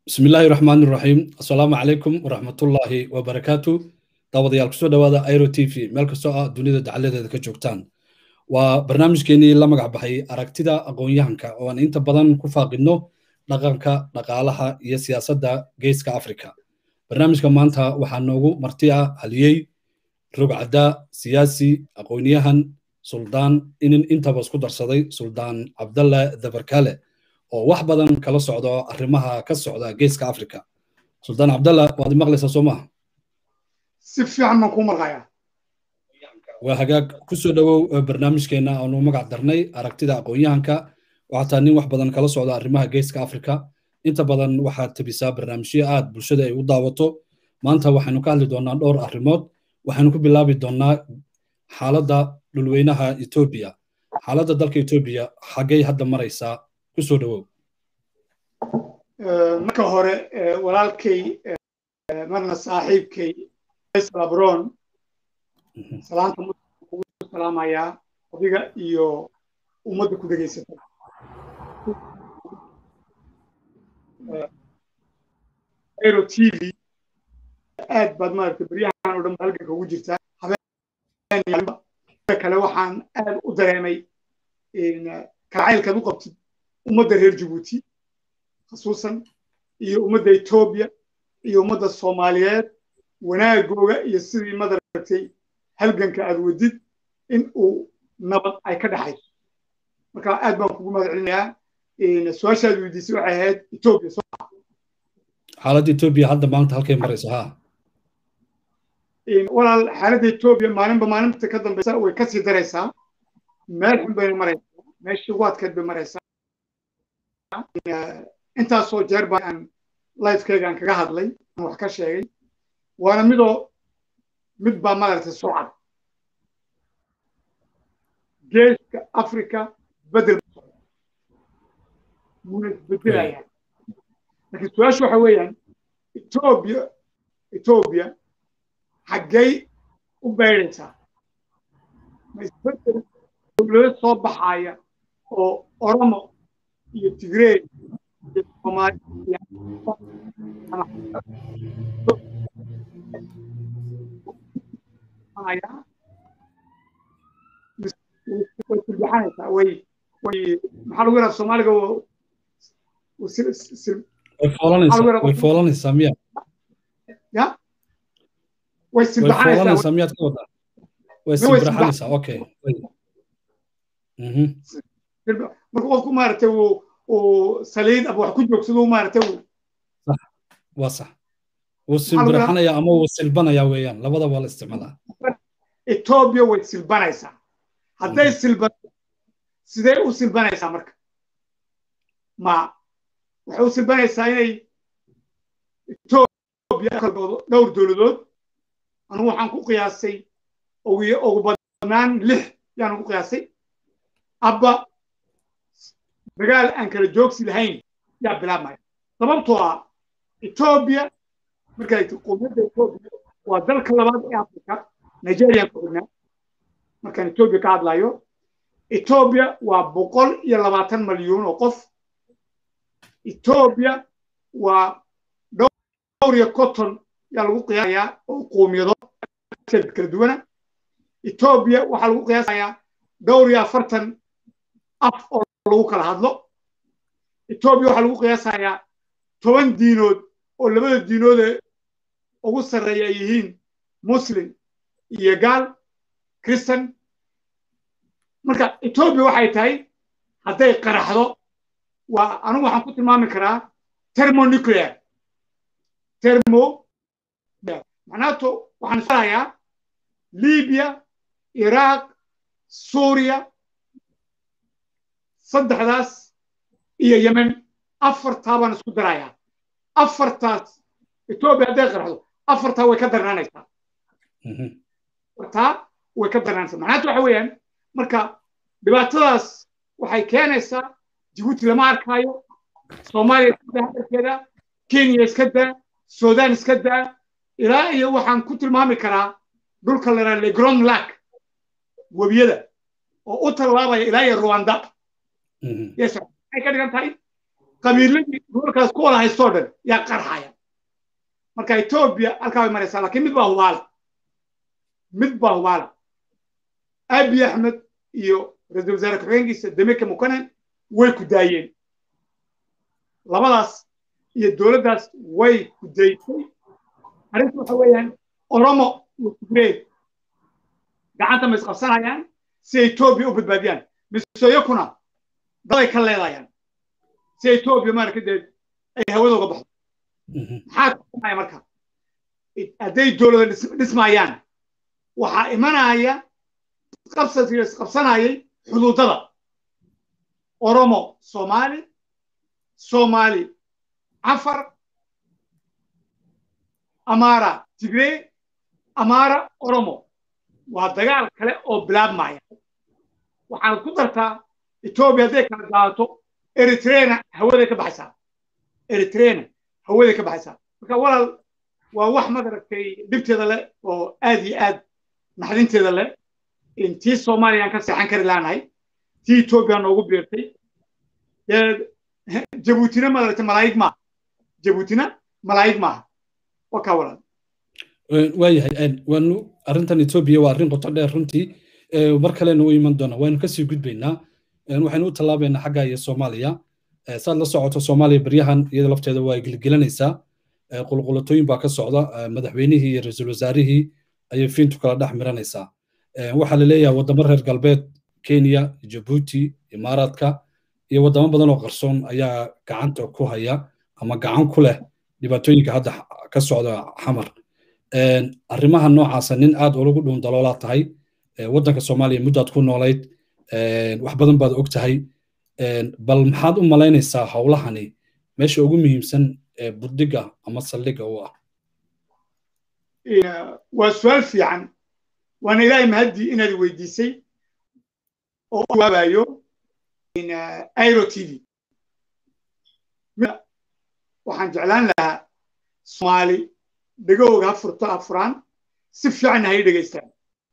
بسم الله الرحمن الرحيم السلام عليكم ورحمة الله وبركاته دعوة كسو دعوة ايرو تي في ملك سوء دنيا دعالة ذلك جوكتان وبرنامج كيني لما بحي أراكتدا أقوين يهانكا وان انت بدن كفاقنو dhaqanka dhaqaalaha iyo siyaasadda geeska afrika barnaamijka maanta waxaa noogu marti ah haliyey rogcadda siyaasi aqoonyahan suldaan inin intaba isku darsaday suldaan cabdalle dabarkale oo wax badan kala socdo arrimaha ka socda geeska afrika suldaan cabdalle waad maqlaysaa soo maaha si fiican baan kuu maqayaa waa hagaag kusoo dhowow barnaamijkeenna aanu magac darnay aragtida aqoonyahanka waxataa nin wax badan kala socda arrimaha geeska afrika inta badan waxaad tabisaa barnaamijyo aad bulshada ay u daawato maanta waxaynu ka hadli doonaa dhowr arrimood waxaynu ku bilaabi doonaa xaaladda dhulweynaha etoobiya xaaladda dalka etoobiya xaggay hadda maraysaa kusoo dhowow marka hore walaalkay marna saaxiibkay faysal abron salaanta muslimka kugu salaamayaa adiga iyo ummadda ku degeysata aero t v aad baad maaragtay baryahan oo dhan ba halganka ugu jirtaa habeen kale waxaan aad u dareemay kalcaylkaad u qabtid ummadda reer jabuuti khasuusan iyo ummadda etoobiya iyo ummadda soomaaliyeed wanaagooga iyo sidii madaragtay halganka aad wadid in uu nabad ay ka dhexayso marka aad baan kugu mahad celinayaa su-aashaad weydiisay waxay ahayd etoobiya xaaladda etoobiya hadda maanta halkay maraysa ha walaal xaaladda etoobiya maalinba maalinta ka dambeysa way kasii daraysaa meel xun bayna maraysaa meeshii ugu adkeed bay maraysaa intaasoo jeer baa aan lifekeyga aan kaga hadlay aan wax ka sheegay waana midoo mid baa maaragtay soo cad geeska africa bedel muna isbedelaya laakiin su-aashu waxa weeyaan etoobiya etoobiya xaggay u beydhaysaa ma isbedel dowlado soo baxaaya oo oromo iyo tigrey iyo soomaaliya way silbaxanaysaa way way maxaa lagu yidhaha soomaaliga way foolanaysaa miya ya way silbaxanaysaa miyaad ka wadaa way silbaxanaysaa okay marka qofku maaragtay uu uu saliid ama wax ku joogsado maaragtay uu waa sax wuu silbiraxanaya ama wuu silbanaya weeyaan labada waa la isticmaalaa etoobiya way silbanaysaa hadday silban sidee u silbanaysaa marka ma waxay u silbanaysaa inay etoobiya dhowr dowladood anugu waxaan ku qiyaasay ugu badnaan lix yaan ku qiyaasay abba dagaal aan kala joogsi lahayn yaa bilaabmaya sababtoo ah etoobiya markay qowmiyadda etoobiya waa dalka labaad ee afrika nigerian ku xignaa markaan etoobiya ka hadlayo etoobiya waa boqol iyo labaatan malyuun oo qof etoobiya waa dhowr iyo conton yaa lagu qiyaasayaa oo qowmiyado kala duwana etoobiya waxaa lagu qiyaasayaa dhowr iyo afartan af oo lagu kala hadlo etoobiya waxaa lagu qiyaasayaa toban diinood oo labada diinoodee ugu sarreeya ay yihiin muslim iyo gaal christan marka etoobiya waxay tahay hadday qaraxdo waa anigu waxaan ku tilmaami karaa thermonuclear thermo macnaato waxaan isfarayaa libiya iraq suuriya saddexdaas iyo yemen afartaa baan isku darayaa afartaas etoobiya hadday qaraxdo afartaa way ka darnaanaysaa afartaa way ka darnaanaysaa macnaatu waxa weeyaan marka dhibaatadaas waxay keenaysaa jibuuti lama arkaayo soomaaliya iska daa hadalkeeda kenya iska daa sudan iska daa ilaa iyo waxaan ku tilmaami karaa dhulka la yidhaha legron lack webiyada oo u tallaabaya ilaa iyo rwanda yes waxay ka dhigan tahay qabiiladii gobolkaas ku wada haystoo dhan yaa qarxaya marka etoobiya halkaa way maraysaa laakiin mid baa hubaala mid baa hubaala abiy axmed iyo ra-iisul wasaare ku-xigeenkiisa demeke mukanen way ku daayeen labadaas iyo dowladdaas way ku daysay arrinta waxa weeyaan oromo iyo tigreed gacanta ma isqabsanayaan si etoobiya u badbaadiyaan misoyakuna daday ka leedayaan si etoobiya maarka dee ay hawada uga baxdo maxaa kusamaya marka hadday dowlada dhismayaan waxaa imanaya isqabsiga isqabsanayay xuduudada oromo soomaali soomaali cafar amaara tigree amaara oromo waa dagaal kale oo bilaabmaya waxaad ku dartaa etoobiya hadday kala daato eritreana hawaday ka baxaysaa eritreana hawaday ka baxaysaa marka walaal waa wax madaragtay dhibteeda leh oo aad iyo aad naxdinteeda leh tii soomaaliyaan ka seexan kari laanahay tii etoobiya noogu biirtay jabuutina madaragtay malaayig maaha jabuutina malaayig maaha waa kaa walaal waayahay waanu arrintan etoobiya waa arrin qoto dheer runtii mar kalena u iman doona waynu kasii gudbaynaa waxaynu u tallaabaynaa xagga iyo soomaaliya saad la socoto soomaaliya baryahan iyada lafteeda waa gelgelanaysaa qulqulatooyin baa ka socda madaxweynihii iyo ra-iisul wasaarihii ayay fiintu kala dhex miranaysaa waxaa la leeyahay waddamo reer galbeed kenya jabuuti imaaraadka iyo waddamo badan oo qarsoon ayaa gacanta ku haya ama gacan ku leh dhibaatooyinka hadda ka socda xamar arrimaha noocaasa nin aad ulagu dhuun daloolaa tahay waddanka soomaaliya muddaad ku noolayd wax badan baad og tahay bal maxaad u malaynaysaa howlahani meesha ugu muhiimsan ee buddiga ama saldhigga u ah waa su-aal fiican waana ilaahay mahaddii inaad weydiisay oo u jawaabayo airo t v waxaan jeclaan lahaa soomaali dhegahooga ha furto ha furaan si fiicanna hay dhegaystaan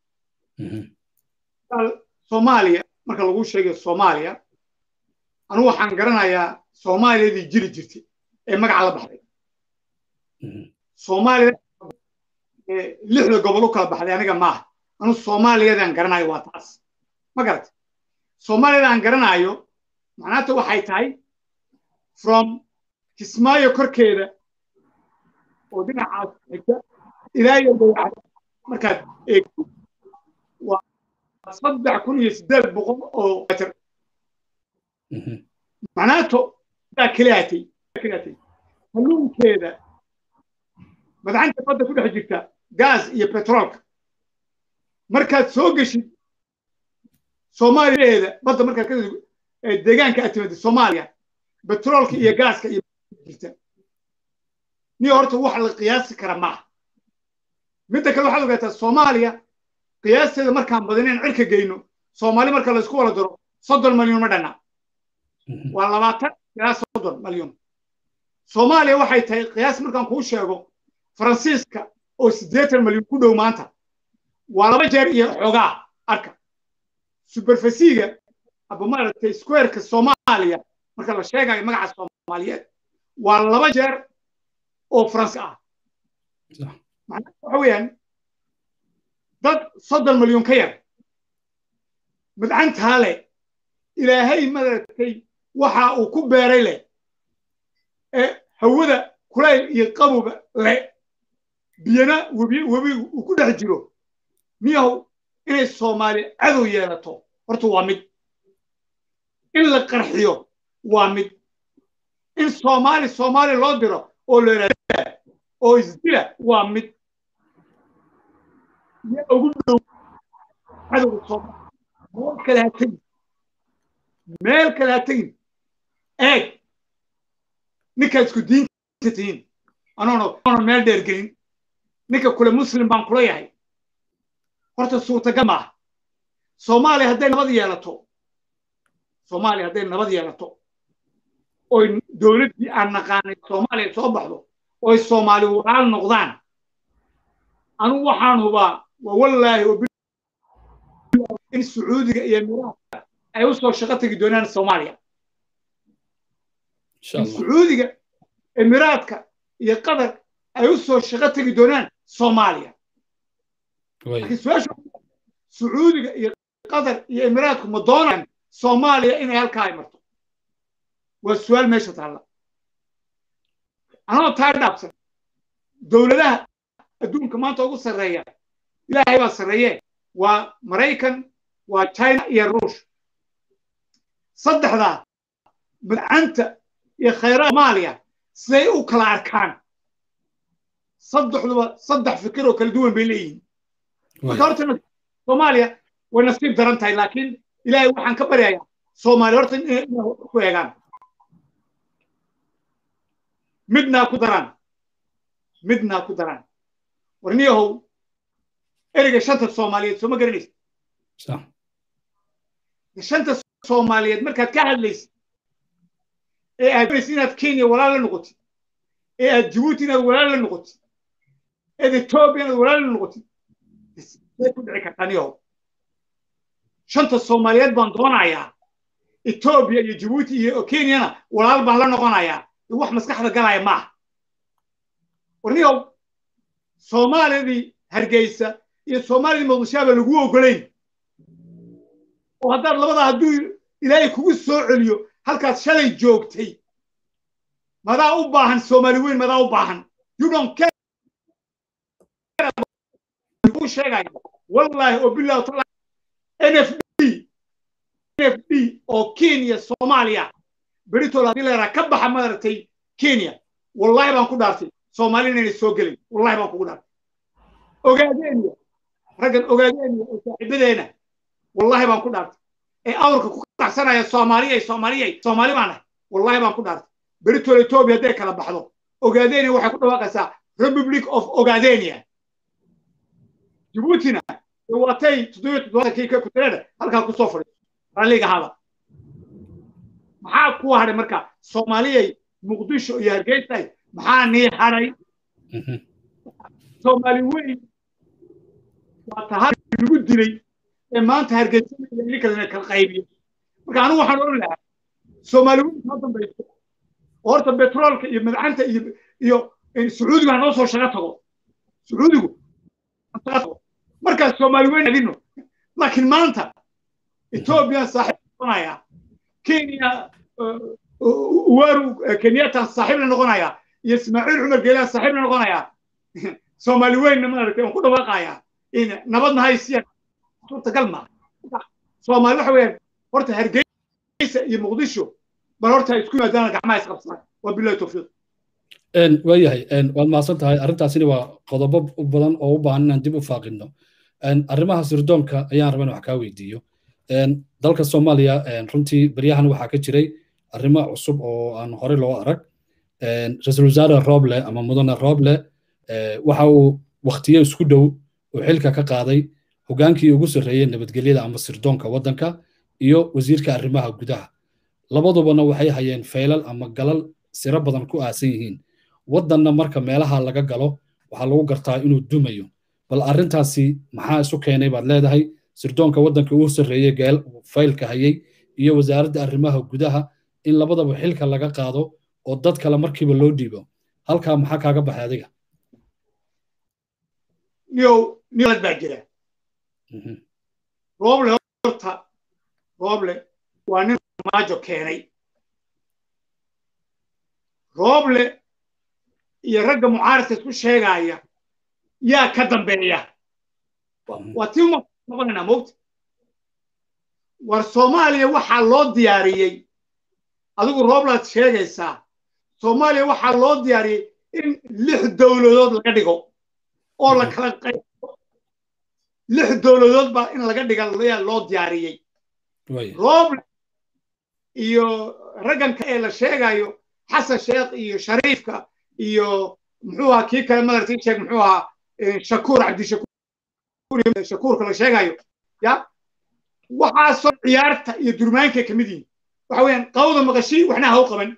soomaaliya marka lagu sheegayo soomaaliya anugu waxaan garanayaa soomaaliyadii jiri jirtay ee magaca la baxday soomaaliya lixda gobol u kala baxday aniga maaha anu soomaaliyadaan garanayo waa taas ma garata soomaaliyada aan garanayo macnaata waxay tahay from kismaayo korkeeda oo dhinacaas xigta ilaa iyo dayaca markaad eegto waa saddex kun iyo siddeed boqol oo metr macnaato daa keliyaatay keliyaatay kalluunkeeda madcanta badda ku dhex jirta gaas iyo petroolka markaad soo geshid soomaaliyaheeda badda markaad ka deegaanka aad timaada soomaaliya petroolka iyo gaaska iyo jirta niyo horta wax la qiyaasi kara maaha midda kale waxaad ogaataa soomaaliya qiyaasteeda markaan badinayn cirka geyno soomaali marka laysku wala daro soddon malyan ma dhanna waa labaatan ilaa soddon malyan soomaaliya waxay tahay qiyaas markaan kuu sheego faransiiska oo siddeetan malyan ku dhow maanta waa laba jeer iyo xoogaa arka superfasiga aba maaragtay squareka soomaaliya marka la sheegayo magaca soomaaliyeed waa laba jeer oo faransi ah macnaha waxa weeyaan dad soddon malyan ka yar madcantaa leh ilaahay maaragtay waxa uu ku beeray leh ee hawada kulayl iyo qaboba leh biyana webi webi uu ku dhex jiro miyahow inay soomaali cadow yeelato horta waa mid in la qarxiyo waa mid in soomaali soomaali loo diro oo la yidhahda oo isdila waa mid yaa ugu dhow cadowga soomaali meel kale ha tegin meel kale ha tegin eeg ninkaa isku diinta tihiin anoona meel dheer gelin ninka kule muslim baan kula yahay horta suurtagal maaha soomaaliya hadday nabad yeelato soomaaliya hadday nabad yeelato oy dowladdii aan naqaanay soomaaliya soo baxdo oy soomaali walaal noqdaan anugu waxaan hubaa waa wallaahi in sacuudiga iyo miraadka ay u soo shaqo tegi doonaan soomaaliya insha in allah sacuudiga emiraadka iyo qatar ay u soo shaqo tegi doonaan soomaaliya way laakiin su-aasha sacuudiga iyo qatar iyo emiraadku ma doonayaan soomaaliya inay halkaa ay marto waa su-aal meesha taalla anoo taa dhaabsan dowladaha adduunka maanta ugu sarreeya ilaahay baa sarreeye waa maraykan waa china iyo ruush saddexdaa madcanta iyo khayraad soomaaliya siday u kala arkaan saddexduba saddex fikir oo kala duwan bay leeyihiin marka horta soomaaliya way nasiib daran tahay laakiin ilaahay waxaan ka baryayaa soomaaliya horta inay ku eegaan midnaa ku daraan midnaa ku daraan warniyahow ereyga shanta soomaaliyeed soo ma garanaysa sax shanta soomaaliyeed markaad ka hadlaysid ee aad doonaysid inaad kenya walaal la noqotid ee aad jabuuti inaad walaal la noqotid eed etoobiya inaad walaal la noqotid say ku dhici kartaa niyahow shanta soomaaliyeed baan doonayaa etoobiya iyo jabuuti iyo kenyana walaal baan la noqonayaa wax maskaxda galaya maaha warniyow soomaalidii hargeysa iyo soomaalidii muqdishoaba lagu ogolayn oo haddaad labada hadduu ilaahay kugu soo celiyo halkaad shalay joogtay madaa u baahan soomaali weyn madaa u baahan you don't care kuu sheegaya wallaahi oo billahi taala nfd nfd oo kenya soomaaliya beritool haddii leeraa ka baxa madaragtay kenya wallahi baan ku dhaartay soomaali inayna soo gelin wallahi baan kugu dhaartay ogaadeeniya raggan ogaadeeniya oo saaxiibadeena wallahi baan ku dhaartay ee awrka ku kacsanaya soomaaliyay soomaaliyay soomaali baan nahay wallahi baan ku dhaartay beritool etoobiya hadday kala baxdo ogaadeeniya waxay ku dhawaaqaysaa republic of ogaadenia jabuutina watay toddobiyo toddobaatankii ka kutirada halkaa kusoo fadhiyo ralliga hada maxaa ku hadhay marka soomaaliyay muqdisho iyo hargeysay maxaa nii hadhay soomaali weyn waa tahay lagu dilay ee maanta hargeysa kala kala qaybiyo marka anigu waxaan odhan lahaa soomaali weyn ma dambayso oo horta betroolka iyo madcanta iyo iyo sacuudigu ha noo soo shaga tago sacuudigu markaas soomaali weyn adino laakiin maanta etoobiya saaxiib noqonaya kenya uwaru kenyatta saaxiib la noqonaya iyo ismaaciil cumar geelaan saaxiib la noqonaya soomaali weynna maaragtay aan ku dhawaaqaya nabadna haysiya suurtagal ma soomaali waxa weeyaan horta hargeysa iyo muqdisho bal horta isku yimaadaan gacmaha isqabsadaan waa bilahi tawfiiq waayahay waad mahadsan tahay arrintaasina waa qodobo badan oo u baahan inaan dib u faaqino arrimaha sirdoonka ayaan rabaa in wax kaa weydiiyo dalka soomaaliya runtii beryahan waxaa ka jiray arrimo cusub oo aan horey loo arag ra-iisul wasaare roble ama mudane roble waxa uu waktiyo isku dhow uu xilka ka qaaday hogaankii ugu sarreeyey nabadgelyada ama sirdoonka waddanka iyo wasiirka arrimaha gudaha labadubana waxay hayeen faylal ama galal siro badan ku aasan yihiin waddanna marka meelaha laga galo waxaa lagu gartaa inuu dumayo bal arrintaasi maxaa isu keenay baad leedahay sirdoonka waddanka uu sarreeyey geel faylka hayey iyo wasaaradda arrimaha gudaha in labadaba xilka laga qaado oo dad kale markiiba loo dhiibo halkaa maxaa kaaga baxay adiga niyow niyad baa jira rooble horta rooble waa nin maajo keenay rooble iyo ragga mucaaradka isku sheegaya yaa ka dambeeya waa tii uma noqonaynaa mogta war soomaaliya waxaa loo diyaariyey adigu rooblaad sheegaysaa soomaaliya waxaa loo diyaariyey in lix dowladood laga dhigo oo la kala qaybo lix dowladood baa in laga dhiga ayaa loo diyaariyey rooble iyo ragganka ee la sheegayo xasan sheekh iyo shariifka iyo muxuu ahaa kii kale madartii sheeg muxuu ahaa shakuur cabdishakuur shakuurka la sheegayo ya waxaasoo ciyaarta iyo durmaankay ka mid yihiin waxa weeyaan qawda maqashii waxna ha u qaban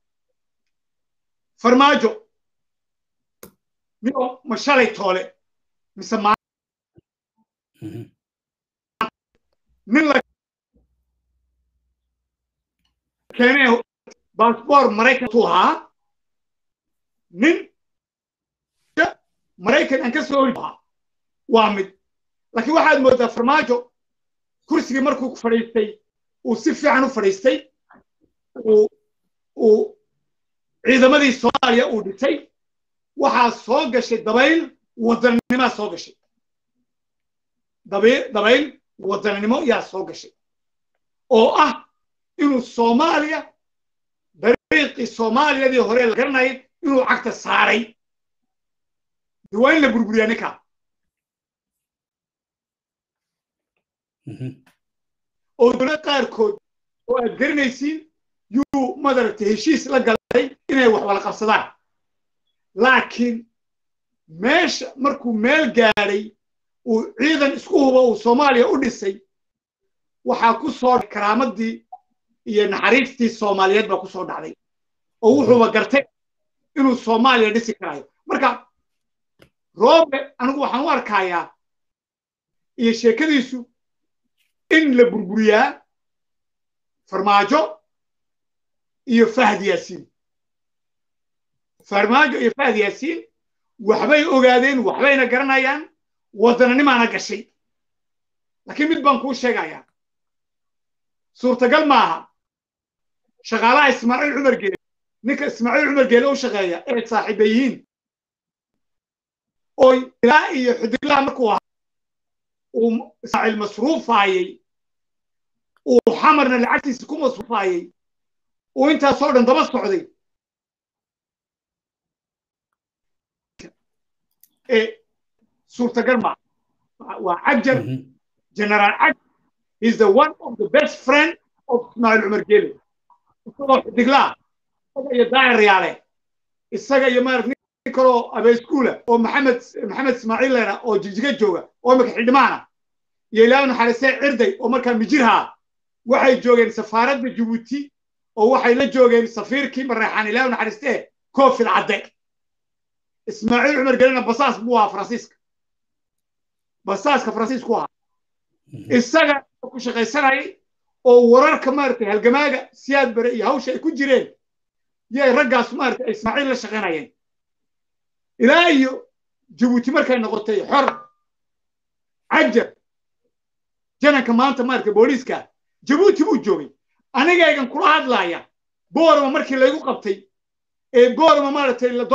farmaajo niyo ma shalay toole mise maa nin la keenay baasboor maraykantu ahaa nin maraykan aan ka soo hori ahaa waa mid laakiin waxaad moodaa farmaajo kursigii markuu fadhiistay uu si fiican u fadhiistay uu ciidamadii soomaaliya uu dhitay waxaa soo gashay dabayl wadanninimaa soo gashay dabayl wadannimo yaa soo gashay oo ah inuu soomaaliya dariiqii soomaaliyadii hore la garanayay inuu cagta saaray waa in la burburiyaa ninkaa oo dowlad qaarkood oo aad garanaysiin yuu madaragtay heshiis la galay inay wax wala qabsadaan laakiin meesha markuu meel gaadhay uu ciidan isku hubo uu soomaaliya u dhisay waxaa ku soo karaamadii iyo naxariistii soomaaliyeed baa ku soo dhacday oo wuxuuba gartay inuu soomaaliya dhisi karayo marka roobe anigu waxaan u arkayaa iyo sheekadiisu in la burburiyaa farmaajo iyo fahd yaasiin farmaajo iyo fahd yaasiin waxbay ogaadeen waxbayna garanayaan waddananimaana gashay laakiin mid baan kuu sheegayaa suurtagal maaha shaqaalaha ismaaciil cumar geele ninka ismaaciil cumar geele u shaqeeya ee saaxiiba yihiin oo ilaa iyo xudiglaha markuu ahaa uu ismaaciil masruufaayey uu xamarna lacagtiisa ku masruufaayey uu intaasoo dhan daba socday ee suurtagal maaha waa cajar generaal cajar is the one of the best friend of ismaaciil cumar geele isagoo xudiglaa isaga iyo daahir riyaale isaga iyo maarag nin kaloo abeeskuula oo maxamed maxamed ismaaciil leena oo jigjiga jooga oo imika xildhimaana iyo ilaahay naxariistee cirday oo markaa mijirhaa waxay joogeen safaaradda jabuuti oo waxay la joogeen safiirkii mareexaan ilaahay naxariistee koofil cadde ismaaciil cumar gelena basaas buu ahaa faransiiska basaaska faransiisku ahaa isaga ku shaqaysanayay oo wararka maaragtay halgamaaga siyaad bare iyo hawsha ay ku jireen yay raggaas maaragtay ay ismaaciil la shaqaynayeen ilaa iyo jabuuti markay noqotay xor cajar jananka maanta maaragtay booliiska jabuuti buu joogay anigaygan kula hadlaaya boorama markii laygu qabtay ee boorama maaragtay la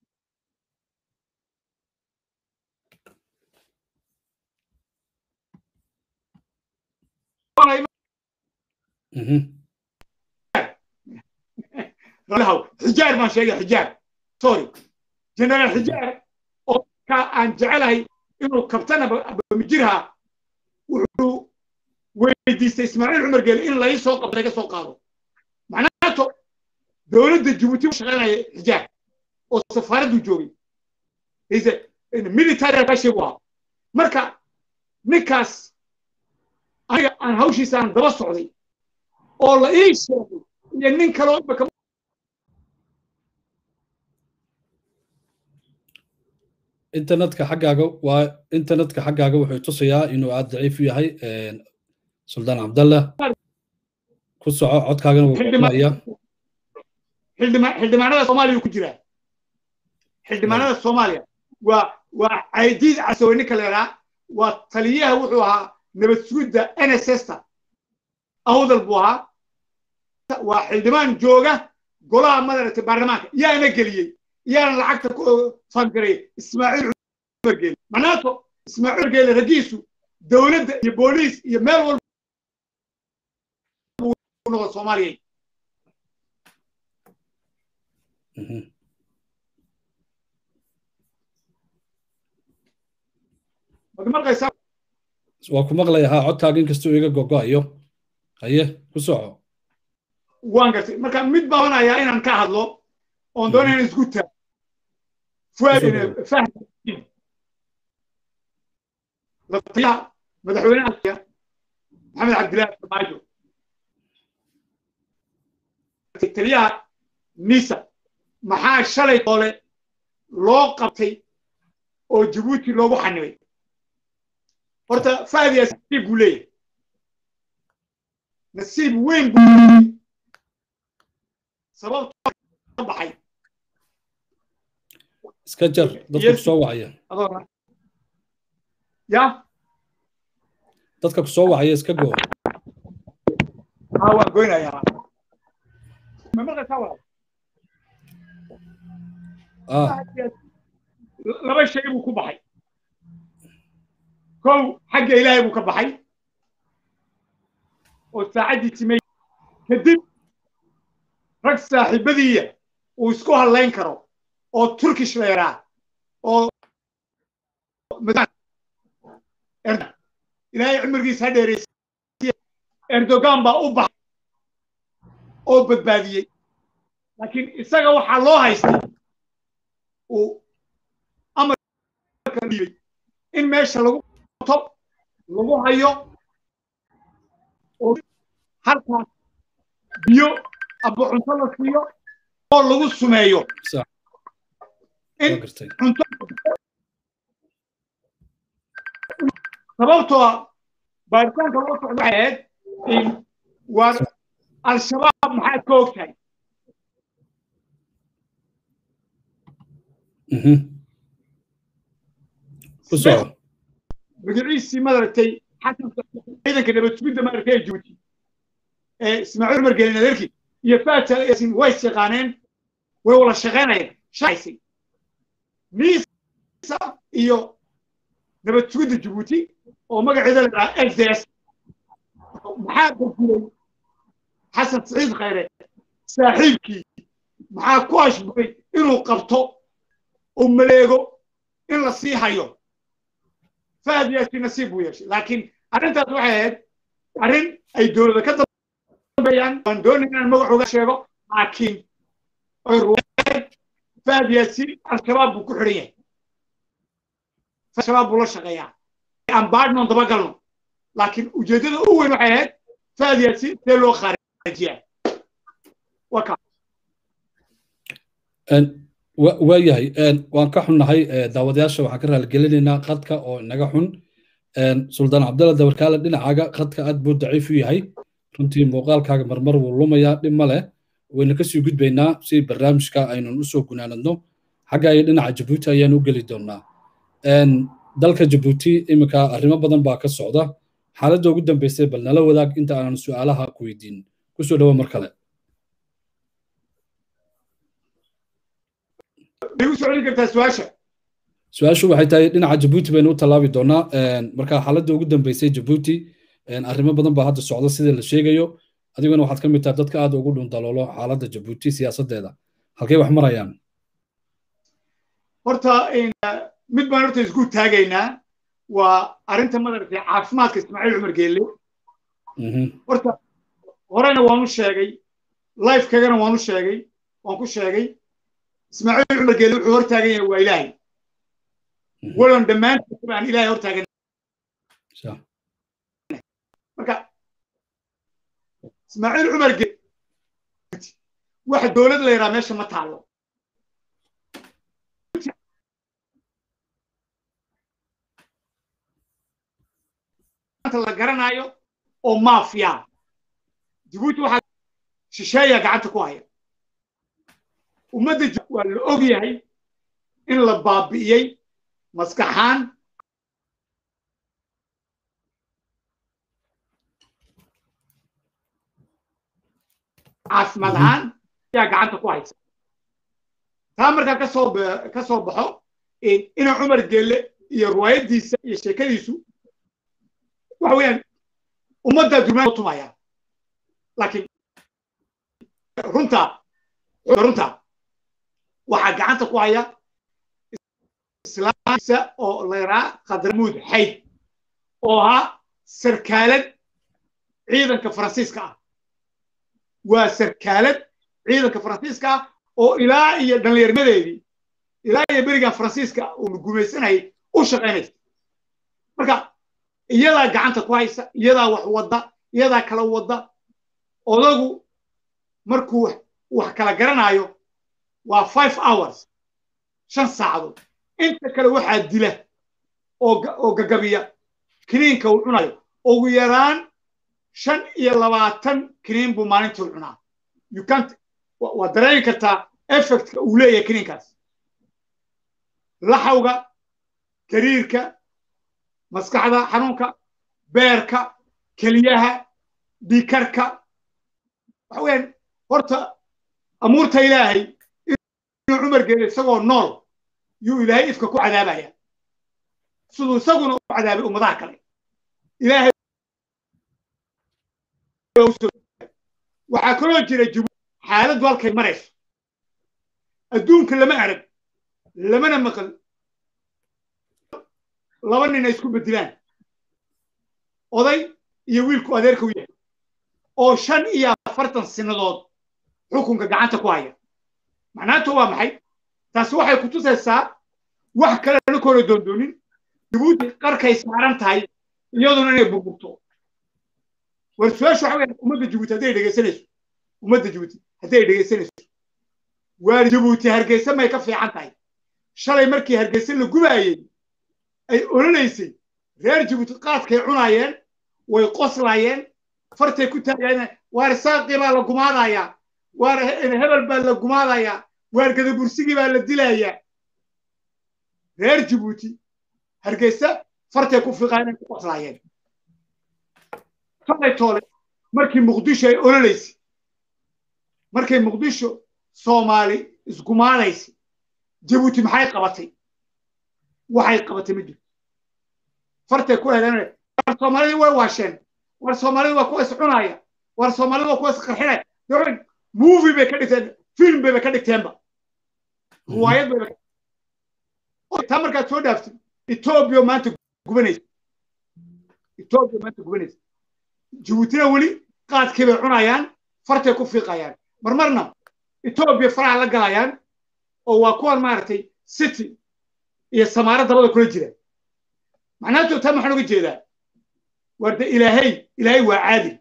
xijaar baan sheegay xijaar sorry generaal xijaar oo ka aan jecelahay inuu kabtana bamijirha wuxuu weydiistay ismaaciil cumar geele in lai soo qabto laga soo qaado macnaato dowladda jabuuti u shaqaynaya xijaar oo safaaraddu joogay military attaché buu ahaa marka ninkaas aniga aan hawshiisa aan daba socday oo la ii sheegay iyo nin kaloo imaka internetka xaggaaga waa internetka xaggaaga wuxuu tusayaa inuu aad daciif u yahay suldaan cabdallah ku soco codkaagana wuu kumayaa xildhibaanada soomaaliya ku jiraa xildhibaanada soomaaliya waa waa caydiid casawe ninka leeraa waa taliyaha wuxuu ahaa nabad sugidda nss-ta awdal buu ahaa waa xildhibaan jooga golaha madaragtay baarlamaanka yaana geliyey yaana lacagta ku fangaray ismaaciil cumar geele macnaato ismaaciil cumar geele raggiisu dowladda iyo booliis iyo meel walba noqo soomaaliya waa ku maqlaya haa codkaaga inkastuu iga gogo'ayo haye ku soco waan gartay marka mid baabanayaa inaan ka hadlo oon doonaya in isku taa fuaad fahd lataliyaha madaxweynaha maxamed cabdillahi farmaajo taliyaha nisa maxaa shalay doole loo qabtay oo jabuuti loogu xanibay horta fahd yaa nasiib buu leeyahay nasiib weyn buu sababtoo ka baxay iska jar dadka kusoo wacaya ya dadka kusoo wacaya iska goo haa waan goynayaa ma maqlaysaa walaal laba shay buu ku baxay kow xagga ilaahay buu ka baxay oo saacaddii timay kadib rag saaxiibadiiya uu isku hadlayn karo oo turkish la yaraa oo ilaahay cumrigiisa ha dheeraysiy erdogan baa u baxay oo badbaadiyey laakiin isaga waxaa loo haystay uu amarka dhiibay in meesha lagu to lagu hayo oo halkaas biyo aba cunto la siiyo oo lagu sumeeyo in cunto sababtoo baaritaanka loo socdo waxay ahayd waa al-shabaab maxaad ka og tahay magaciisii madaragtay xasan ciidanka nabadsugidda maaragtay ee jibuuti ee ismaaciil umar gelin adeerkii iyo faajal yasin way shaqaaneen way wada shaqaynayeen shaqaysay niisa iyo nabadsugidda jibuuti oo magaceeda la dhahaa exes maxaa badilay xasan saciid khayre saaxiibkii maxaa ku ashburay inuu qabto oo maleego in la sii hayo fahad yaasi nasiib buu yeeshay laakiin arrintaas waxay ahayd arrin ay dowladda ka dambeeyaan waan doonay inaan magacooga sheego laakiin ay ruween fahad yaasi al-shabaab buu ku xidhan yahay al-shabaab buu la shaqeeyaa aan baadhnoon dabagalno laakiin ujeeddada u weyn waxay ahayd fahad yaasi see loo khaarijiyaa waa kaa waayahay waan ka xunnahay daawadayaasha waxaan ka raaligelinaynaa qadka oo inaga xun suldaan cabdalla dabarkaale dhinacaaga qadka aad buu daciif u yahay runtii muuqaalkaaga marmar wuu lumayaa dhib ma leh wayna kasii gudbaynaa si barnaamijka aynun usoo gunaanadno xagga iyo dhinaca jabuuti ayaan u geli doonaa dalka jabuuti iminka arrimo badan baa ka socda xaaladda ugu dambeysay bal nala wadaag inta aanan su'aalaha ku weydiin kusoo dhawo mar kale su-aashu waxay tahay dhinaca jabuuti baynu u tallaabi doonaa marka xaaladda ugu dambeysay jabuuti arrimo badan baa hadda socda sida la sheegayo adiguna waxaad ka mid tahay dadka aad ugu dhundaloolo xaaladda jabuuti siyaasaddeeda halkay wax marayaan horta mid baan horta isku taagaynaa waa arrinta madaragtay caafimaadka ismaaciil cumar geelle horta horena waan u sheegay lifekagana waan u sheegay waan ku sheegay ismaaciil cumar geelle wuxuu hor taagan yahay waa ilaahay walon dhammaantiisa baan ilaahay hor taagan marka ismaaciil cumar geelle wax dowlad la yidhaha meesha ma taalo la garanayo oo maafiya jibuuti waxaa shisheeya gacanta ku haya ummadda waa la og yahay in la baabi'iyey maskaxaan caafimaad ahaan ayaa gacanta ku haysa taa markaa kasoo ka soo baxo ina cumar geelle iyo riwaayaddiisa iyo sheekadiisu waxa weeyaan ummaddaa durmaan tumaya laakiin runta runta waxaa gacanta ku haya islaamkiisa oo la yaraa khadramuud xayd oo ahaa sarkaalad ciidanka faransiiska ah waa sarkaalad ciidanka faransiiska ah oo ilaa iyo dhallinyarmadeedii ilaa iyo berigan faransiiska uu gumaysanayay u shaqaynaysa marka iyadaa gacanta ku haysa iyadaa wax wadda iyadaa kala wadda odagu markuu wax kala garanaayo waa five hours shan saacadood inta kale waxaa dila oo gagabiya kiniinka uu cunayo ugu yaraan shan iyo labaatan kiniin buu maalintii cunaa you can't waa dareemi kartaa effectka uu leeyahay kiniinkaas laxawga gariirka maskaxda xanuunka beerka keliyaha dhiikarka waxa weeyaan horta amuurta ilaahay inuu cumar geeyo isagoo nool yuu ilaahay ifka ku cadaabaya siduu isaguna u cadaabay ummadaha kale ilaahay waxaa kaloo jira jibuuti xaaladdu halkay marayso adduunka lama arag lamana maqal laba nin ay isku bedilaan oday iyo wiilku adeerka u yahay oo shan iyo afartan sinadood xukunka gacanta ku haya macnaantu waa maxay taasi waxay ku tusaysaa wax kalena koola doondoonin jibuuti qarkay saaran tahay iyaduna inay burburto war su-aashu waxa weeyaan ummadda jibuuti hadday dhegaysanayso ummadda jibuuti hadday dhegaysanayso waar jibuuti hargeysa may ka fiican tahay shalay markii hargeysa la gubaayey ay ololaysay reer jibuuti qaadkay cunaayeen way qoslaayeen fartay ku taagayeen waar saaqii baa la gumaadayaa waar hebel baa la gumaadayaa waar gadabursigii baa la dilayaa reer jibuuti hargeysa fartay ku fiiqaayeen ku qoslaayeen shalay toole markii muqdisho ay ololaysay markay muqdisho soomaali isgumaadaysay jibuuti maxay qabatay waxay qabatay ma jirto fartay ku heleen war soomaalidii way waasheen war soomaalidii waa kuwa is cunaaya war soomaalidii waa kuwa is qarxinaya movie bay ka dhigteen film bayba ka dhigteenba riwaayad bayba taa markaad soo dhaaftid etoobiya maanta gubanaysa etoobiya maanta gubanaysa jibuutina weli qaadkii bay cunayaan fartay ku fiiqayaan marmarna etoobiya faraha la galayaan oo waa kuwan maaragtay city iyo samaaro dabada kula jira macnaheetu taa maxaan uga jeedaa war de ilaahay ilaahay waa caadil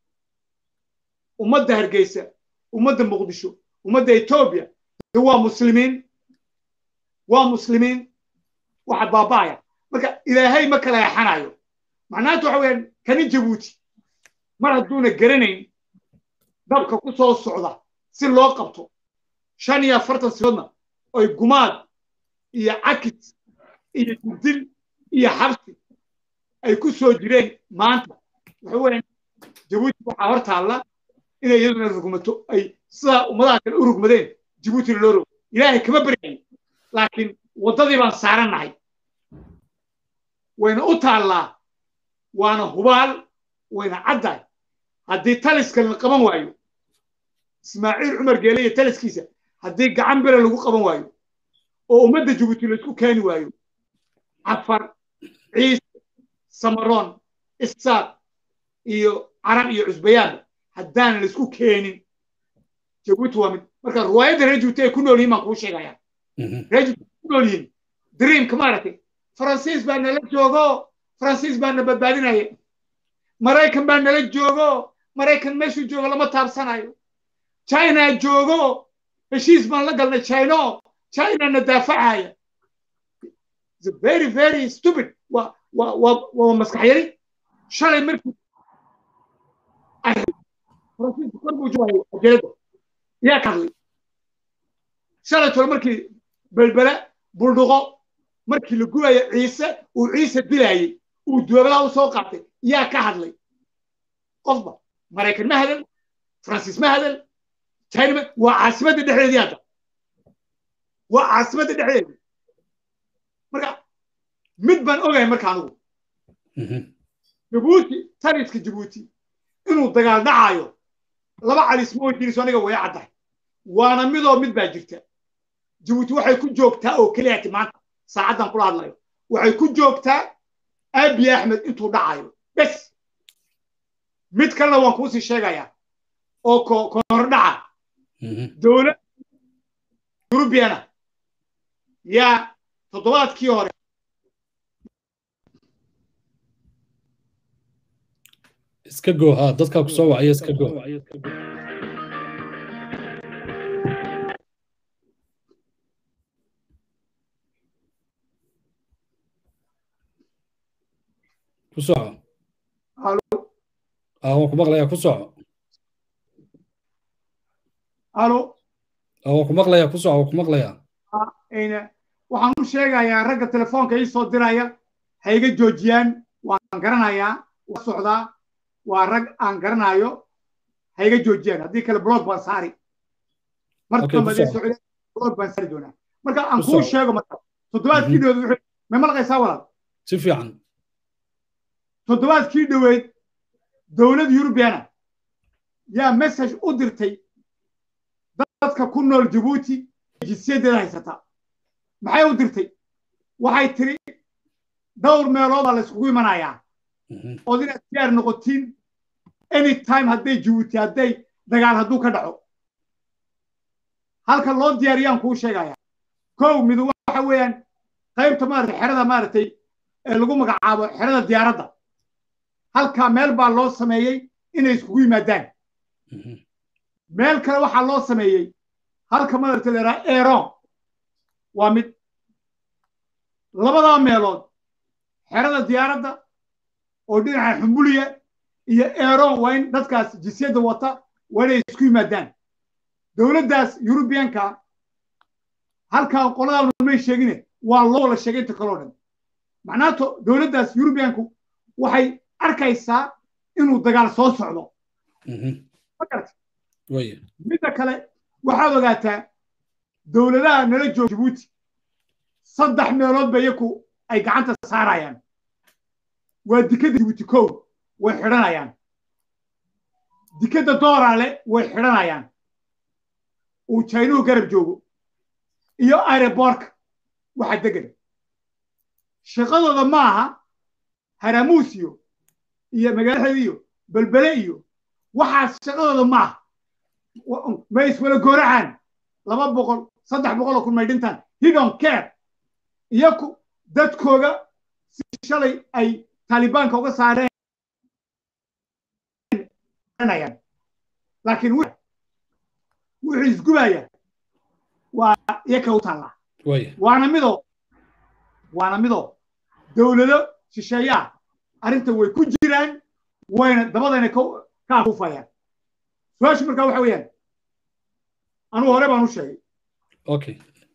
ummadda hargeysa ummadda muqdisho ummadda etoobiya de waa muslimiin waa muslimiin waxa baaba'aya marka ilaahay ma kala yaxanayo macnaheetu waxa weeyaan kani jabuuti mar hadduuna garanayn dabka ku soo socda si loo qabto shan iyo afartan sidoodna oy gumaad iyo cakid iyo dildil iyo xabsi ay ku soo jireen maanta waxa weeyaan jabuuti waxaa hor taalla inay iyaduna rugmato ay sidaa ummadaha kale u rugmadeen jabuutina loo rogo ilaahay kama baryayn laakiin waddadii baan saarannahay wayna u taallaa waana hubaal wayna caddahay haddii taliskan la qaban waayo ismaaciil cumar geele iyo taliskiisa haddii gacan bere lagu qaban waayo oo ummadda jabuuti laysku keeni waayo cafar ciise samaroon isaaq iyo carab iyo cusbayaanba haddaan laysku keenin jabuuti waa mid marka riwaayadda reer jabuuti ay ku nool yihin baan kuu sheegaya reer jabuuti ku nool yihin dreamka maaragtay faransiis baa nala joogo faransiis baa na badbaadinaya maraykan baa nala joogo maraykan meeshuu joogo lama taabsanayo china joogo heshiis baan la galnay chino china na daafacaya very very stupid waa waa waa waa maskax yari shalay markii faransiisku kor buu joogayo ajeeda yaa ka hadlay shalay tole markii belbele buldhuqo markii la gubayo ciise uu ciise dilayay uu duwabadaha u soo qaatay yaa ka hadlay qofba maraykan ma hadal faransiis ma hadal china waa caasimadda dhexdeedii hadda waa caasimadda dhexdeedii marka mid baan ogahay marka anugu jabuuti taliska jabuuti inuu dagaal dhacayo laba calis ma weydiinayso aniga way caddahay waana midoo mid baa jirta jabuuti waxay ku joogtaa oo keliyati maanta saacaddan kula hadlayo waxay ku joogtaa abi axmed intuu dhacayo bes mid kalena waan kuusii sheegayaa oo kohordhaca dowlad yurubiana yaa toddobaadkii hore iska go ha dadkaa ku soo wacaya iska go ku soco ah waan ku maqlayaa ku soco alo waa ku maqlaya ku soco waa ku maqlaya waxaan u sheegayaa ragga telefoonka ii soo diraya ha iga joojiyaan waan garanayaa waa socdaa waa rag aan garanayo ha iga joojiyaan haddii kale blog baan saari marblog baan saari doonaa marka aan kuu sheego marka toddobaadkii dhaweed wuxuu ma malqaysaa walaal si fiican toddobaadkii dhaweyd dowlad yurubiana yaa message u dirtay dadka ku nool jabuuti jinsiyadeeda haysata maxay u dirtay waxay tiri dhowr meelood baa la iskugu imanayaa ood inaad diyaar noqotiin anytime hadday jabuuti hadday dagaal hadduu ka dhaco halka loo diyaariyaan kuu sheegaya kow midu waxa weeyaan qaybta maaragtay xerada maaragtay ee lagu magacaabo xerada diyaaradda halkaa meel baa loo sameeyey inay iskugu yimaadaan meel kale waxaa loo sameeyey halka maaragtay leeraa eron waa mid labadaa meelood xerada diyaaradda oo dhinaca xumbuliya iyo eron waa in dadkaas jinsiyadda wata waa inay isku yimaadaan dowladdaas yurubiyanka halkaa qoladaa may sheegine waa loo wala sheegay inta kaloo dhan macnaato dowladdaas yurubiyanku waxay arkaysaa inuu dagaal soo socdo midda kale waxaad ogaataa dowladaha nala jooga jabuuti saddex meelood ba iyaku ay gacanta saarayaan waa dikadda jabuuti kow way xidhanayaan dikadda dooraale way xidhanayaan uu jaynuhu garab joogo iyo aireborka waxa degan shaqadooda ma aha haramuusiyo iyo magaalaheeda iyo belbele iyo waxaas shaqadooda ma aha may iswala gooracaan laba boqol saddex boqol oo kun may dhintaan hidon care iyaku dadkooga si shalay ay taalibaanka uga saareen laakiin wuxuu isgubaya waa iyaka u taallaa waana midoo waana midoo dowlado shisheeyaa arrinta way ku jiraan wayna dabadayna ka afuufayaan su-aashu markaa waxa weeyaan anugu hore baan u sheegay okay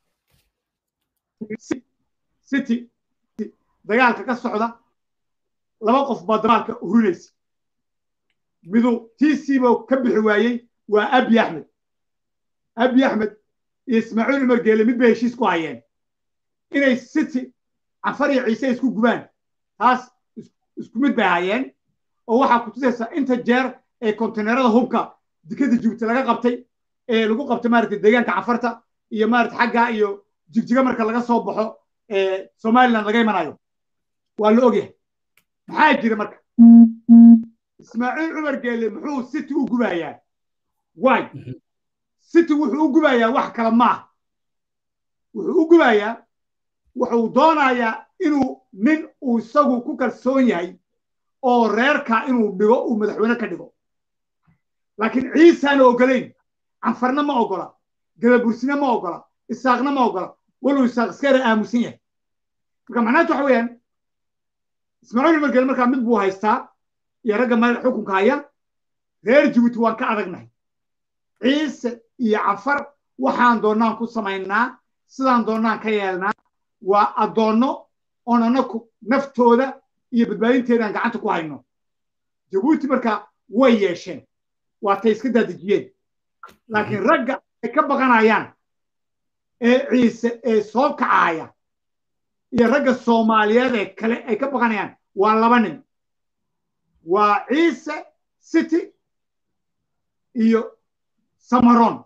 city dagaalka ka socda laba qof baa dagaalka hurinaysa midu tiisiiba ka bixi waayey waa abi axmed abi axmed iyo ismaaciil cumar geele mid bay heshiis ku hayeen inay city cafar iyo ciise isku gubaan taas isku mid bay hayeen oo waxaa ku tusaysaa inta jeer ee kontenerada hubka dikada jibuuti laga qabtay ee lagu qabtay maaragtay deegaanka cafarta iyo maaragtay xagga iyo jigjiga marka laga soo baxo ee somaliland laga imanayo waa la ogyahay maxaa jira marka ismaaciil cumar geele muxuu city u gubayaa way city wuxuu u gubayaa wax kale maaha wuxuu u gubayaa wuxuu doonayaa inuu nin uu isagu ku kalsoon yahay oo reerka inuu dhigo uu madaxweyne ka dhigo laakiin ciisaana ogolayn canfarna ma ogola gadabursina ma ogola isaaqna ma ogola waluu isaaq iskara aamusan yahay marka macnaheetu waxa weeyaan ismaaciil cumar geele markaa mid buu haystaa iyo ragga madax xukunka haya reer jibuuti waan ka adagnahay ciise iyo cafar waxaan doonnaan ku samaynaa sidaan doonnaan ka yeelnaa waa addoonno oon anaku naftooda iyo badbaadinteedaan gacanta ku hayno jabuuti marka way yeesheen waa tay iska daadejiyeen laakiin ragga ay ka baqanayaan ee ciise ee soo kacaaya iyo ragga soomaaliyeed ee kale ay ka baqanayaan waa laba nin waa ciise city iyo samaron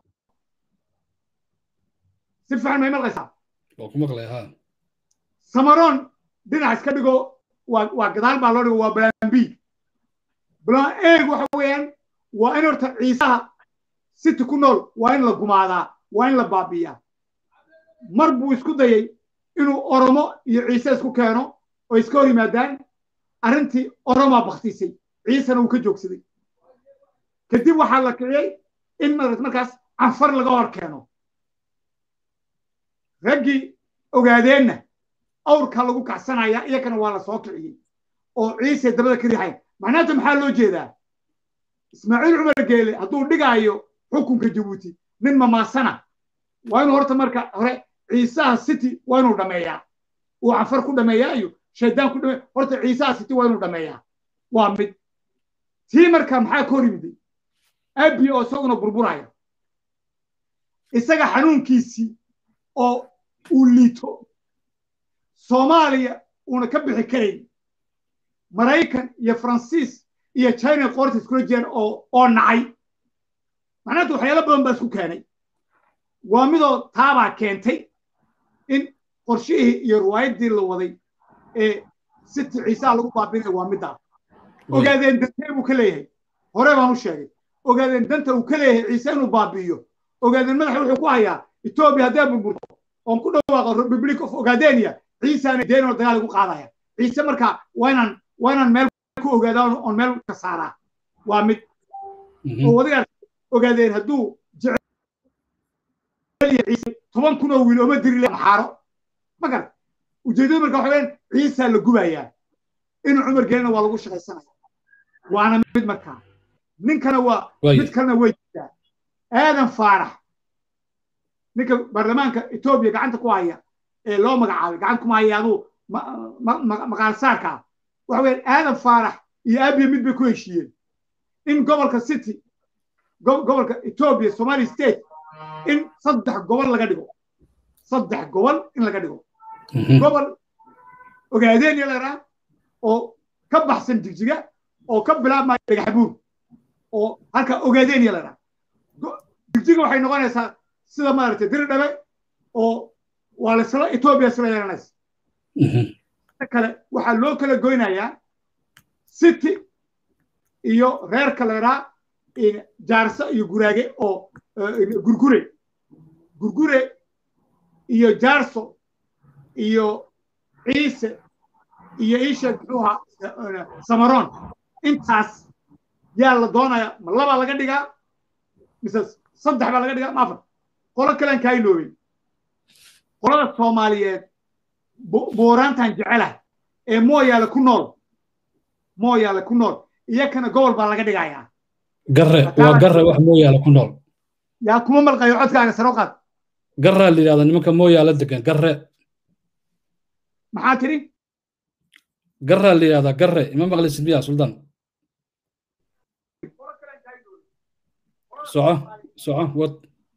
si fiican may malqaysaa waa ku maqlay ha samaron dhinac iska dhigo waa waa gadaal baa loo dhigo waa plan b plan a waxa weeyaan waa in horta ciisaha city ku nool waa in la gumaadaa waa in la baabi'iyaa mar buu isku dayay inuu oromo iyo ciise isku keeno oo iska hor yimaadaan arrintii oromaa baktisay ciisena uu ka joogsaday kadib waxaa la kiciyey in markaas canfar laga hor keeno raggii ogaadeenna awrkaa lagu kacsanaya iyakana waa la soo kiciyey oo ciise dabada ka riixayn macnaata maxaa loo jeedaa ismaaciil cumar geele hadduu dhigaayo xukunka jabuuti nin mamaasana waa inuu horta marka hore ciisaha city waa inuu dhameeyaa uu canfar ku dhameeyaa iyo shaydaan ku dhameeya horta ciisaha city waa inuu dhameeyaa waa mid tii marka maxaa ka hor yimiday abi oo isaguna burburaya isaga xanuunkiisii oo uu liito soomaaliya uuna ka bixi karayn maraykan iyo faransiis iyo china qoorta iskula jiraan oo oo nacay macnaheetu waxyaalo badan baa isku keenay waa midoo taabaa keentay in qorshihii iyo riwaayaddii la waday ee siti ciisaha lagu baabinaya waa middaa ogaadeen dantee buu ka leeyahay hore baan u sheegay ogaadeen danta uu ka leeyahay ciise inuu baabi'iyo ogaadeen madaxa wuxuu ku hayaa etoobiya haddee burburto oon ku dhawaaqo republic of ogaadenia ciisaana deenoo dagaal igu qaadaya ciise marka waa inaan waa inaan meel ku ogaadaa oon meel ka saaraa waa mid oo wadiga ogaadeen hadduu jecel ciise toban kun oo wiil ooma diri maxaaro ma garat ujeedada marka waxa weyaan ciisaa la gubayaa inuu cumar gelina waa lagu shaqaysanaya waana mid markaa ninkana waa mid kalena way jirtaa aadan faarax ninka baarlamaanka etoobiya gacanta ku haya ee loo magacaabay gacanta kuma haya aduu maqaal saarka waxa weyaan aadan faarax iyo abiya mid bay ku heshiiyeen in gobolka city gobolka etoobiya somali state in saddex gobol laga dhigo saddex gobol in laga dhigo gobol ogaadeen laraa oo ka baxsan jigjiga oo ka bilaabmaya dhagaxbuur oo halka ogaadeen laraa jigjiga waxay noqonaysaa sida maaragtay diri dhabe oo waa lasla etoobiya isla yeelanaysa kale waxaa loo kala goynayaa city iyo reerka leeraa jaarso iyo guraage oo gurgure gurgure iyo jaarso iyo ciise iyo iisheeg muxuu ahaa samaroon intaas yaa la doonaya ma labaa laga dhigaa mise saddex baa laga dhigaa ma afar qolo kalean kaa iloobay qolada soomaaliyeed buuraantan jecelahay ee mooyaale ku nool mooyaale ku nool iyakana gobol baa laga dhigayaa garre waa garre wax mooyaale ku nool yaa kuma malqayo codkaaga saro qaad garraa la yidhahda nimanka mooyaale degan garre maxaa tiri garraa la yidhahdaa garre ima maqlaysid miya suldaan soco soco wad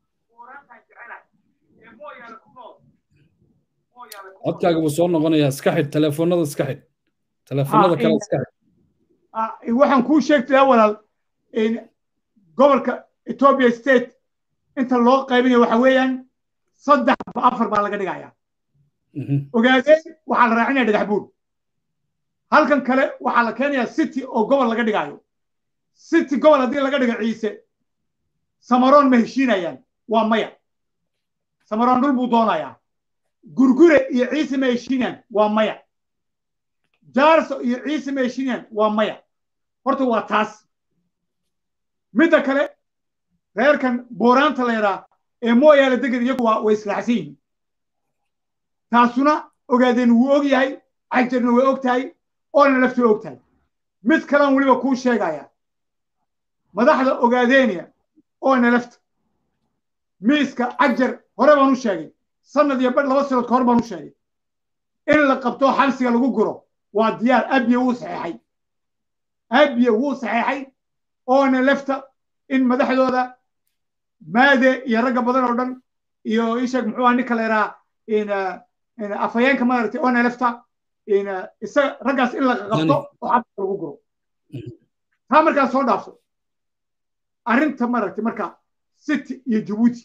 codkaaga buu soo noqonayaa iska xidh telefoonada iska xidh telefoonada kale iska xidh waxaan kuu sheegtaya walaal gobolka ethiopia state inta loo qaybinayo waxa weeyaan saddex afar baa laga dhigaya ogaadeen waxaa la raacinaya dhagax buur halkan kale waxaa la keenayaa city oo gobol laga dhigayo city gobol haddii laga dhigo ciise samaroon ma heshiinayaan waa maya samaroon dhul buu doonayaa gurgure iyo ciise ma heshiinayaan waa maya jaarso iyo ciise ma heshiinayaan waa maya horta waa taas midda kale reerkan booraanta la yidhaa ee mooyaale degan iyagu waa way islaaxsan yihiin taasuna ogaadeen wuu og yahay cajarna way og tahay oona lafti og tahay mid kalean weliba kuu sheegaya madaxda ogaadeeniya oona lafta miiska cajar hore baan u sheegay sanad iyo badh laba sanaod ka hor baan u sheegay in la qabto xabsiga lagu guro waa diyaar abiye wuu saxeexay abiye wuu saxeexay oona lafta in madaxdooda maade iyo ragga badan oo dhan iyo isheeg muxuu aha ninka la yidhaha afhayeenka maaragtay oona lafta isaga raggaas in la qabto oo xabsiga lagu guro taa markaa soo dhaafso arrinta maaragtay marka city iyo jabuuti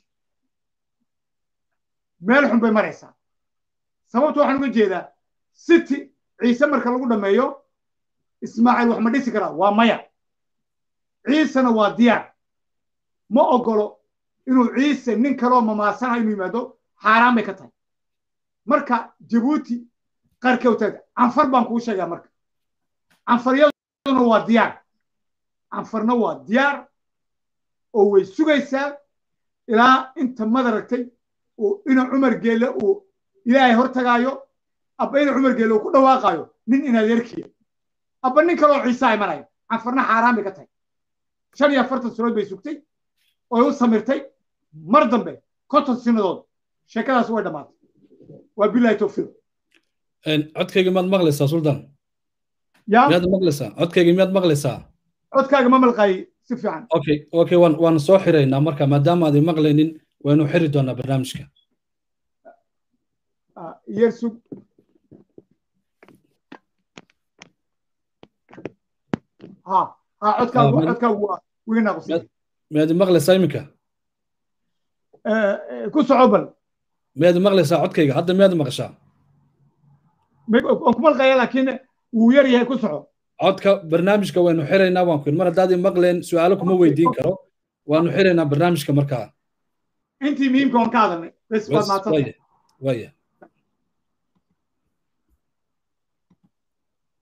meel xun bay maraysaa sababta waxaan uga jeedaa city ciise marka lagu dhammeeyo ismaaciil wax ma dhisi karaa waa maya ciisena waa diyaar ma ogolo inuu ciise nin kaloo mamaasana inuu yimaado xaaraan bay ka tahay marka jabuuti qarka utaaga canfar baan kuu sheegaa marka canfaryaduna waa diyaar canfarna waa diyaar oo way sugaysaa ilaa inta madaragtay ina cumar geelle uu ilaahay hortagaayo abba ina cumar geelle uu ku dhawaaqaayo nin inadeerkiya abba nin kaloo ciisa imanayo canfarna xaaraan bay ka tahay shan iyo afartan sanood bay sugtay oy u samirtay mar dambe konton sinadood sheekadaas way dhammaatay waa bilahi towfiiq codkayga miyaad maqlaysaa suldan ya miyaad maqlaysaa codkayga miyaad maqlaysaa codkaaga ma malqaayay si fiican okay okay waan waan soo xiraynaa marka maadaama aad maqlaynin waynu xiri doonaa barnaamijka yersug ha ha codkaagu codkaagu waa wiga naaqusay miyaad maqlaysaa iminka ku soco bal miyaad maqlaysaa codkayga hadda miyaad maqashaa waan ku malqaya laakiin wuu yar yahay ku soco codka barnaamijka waynu xiraynaa waan ku mar haddaad maqleen su-aalo kuma weydiin karo waanu xiraynaa barnaamijka markaa intii muhiimka waan ka hadalnay bes waad maadsan waya